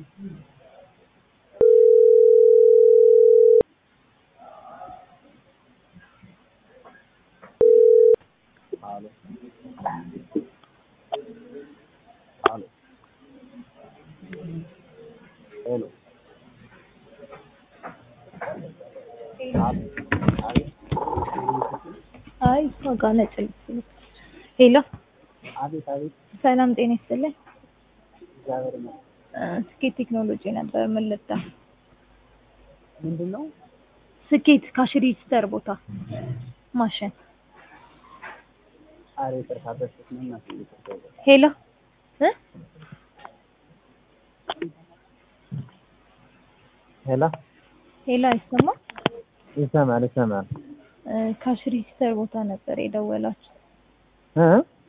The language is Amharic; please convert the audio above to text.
Aló. Aló. ሄሎ አቤት አይ እሷ ጋር ነጭ ልብስ ልብስ። ሄሎ አቤት አቤት ሰላም ጤና ይስጥልኝ። እግዚአብሔር ይመስገን። እ ስኬት ቴክኖሎጂ ነበር ምን ልርዳ? ምንድን ነው? ስኬት ካሽ ሬጂስተር ቦታ ማሽን። ኧረ ይቅርታ በስልክ ነው እናቴ ይቅርታ ይቅርታ። ሄሎ እ ሄሎ ሄሎ አይሰማም? ይሰማል ይሰማል እ ካሽ ሬጂስተር ቦታ ነበር የደወላችሁ። እ